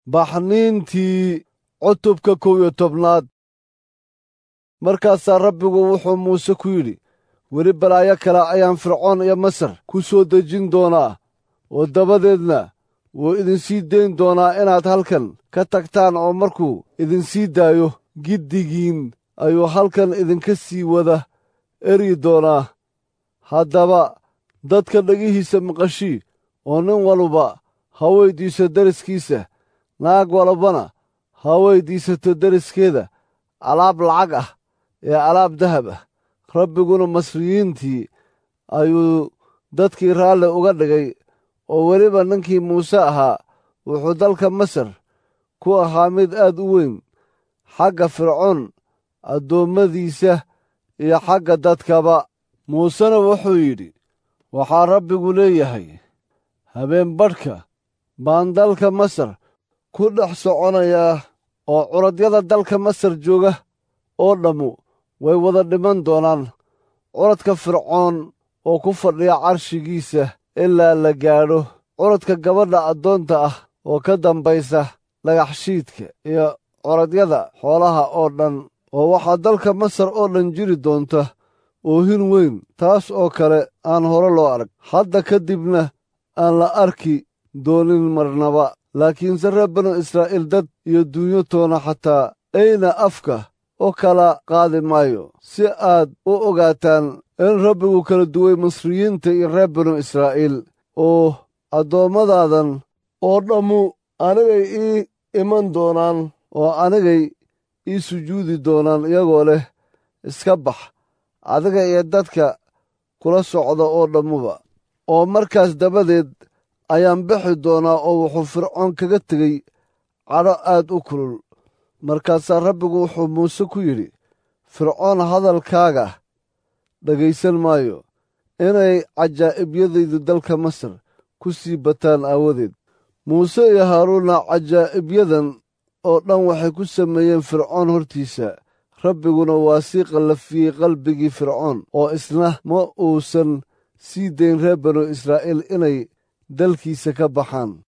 baxniintii cutubka kow iyo tobnaad markaasaa rabbigu wuxuu muuse ku yidhi weli balaayo kale ayaan fircoon iyo masar ku soo dejin doonaa oo dabadeedna wuu idinsii dayn doonaa inaad halkan ka tagtaan oo markuu idinsii daayo giddigiin ayuu halkan idinka sii wada eryi doonaa haddaba dadka dhegihiisa maqashii oo nin walba ha weyddiiso deriskiisa naag walbana ha weyddiisato deriskeeda alaab lacag ah ee alaab dahab ah rabbiguna masriyiintii ayuu dadkii raalli uga dhigay oo weliba ninkii muuse ahaa wuxuu dalka masar ku ahaa mid aad u weyn xagga fircoon addoommadiisa iyo xagga dadkaba muusena wuxuu yidhi waxaa rabbigu leeyahay habeen badhka baan dalka masar ku dhex soconayaa oo curadyada dalka masar jooga oo dhammu way wada dhiman doonaan curadka fircoon oo ku fadhiya carshigiisa ilaa la gaadho curadka gabadha addoonta ah oo ka dambaysa dhagaxshiidka iyo curadyada xoolaha oo dhan oo waxaa dalka masar oo dhan jiri doonta oohin weyn taas oo kale aan hore loo arag hadda ka dibna aan la arki doonin marnaba laakiinse reer banu israa'iil dad iyo duunyo toona xataa ayna afka u kala qaadi maayo si aad u ogaataan in rabbigu kala duway masriyiinta iyo reer banu israa'iil oo addoommadadan oo dhammu anigay ii iman doonaan oo anigay ii sujuudi doonaan iyagoo leh iska bax adiga iyo dadka kula socda oo dhammuba oo markaas dabadeed ayaan bixi doonaa oo wuxuu fircoon kaga tegey cadho aad u kulul markaasaa rabbigu wuxuu muuse ku yidhi fircoon hadalkaaga dhegaysan maayo inay cajaa'ibiyadaydu dalka masar ku sii bataan aawadeed muuse iyo haaruunna cajaa'ibyadan oo dhan waxay ku sameeyeen fircoon hortiisa rabbiguna waa sii qallafiyey qalbigii fircoon oo isna ma uusan sii dayn reer banu israa'iil inay dalkiisa ka baxaan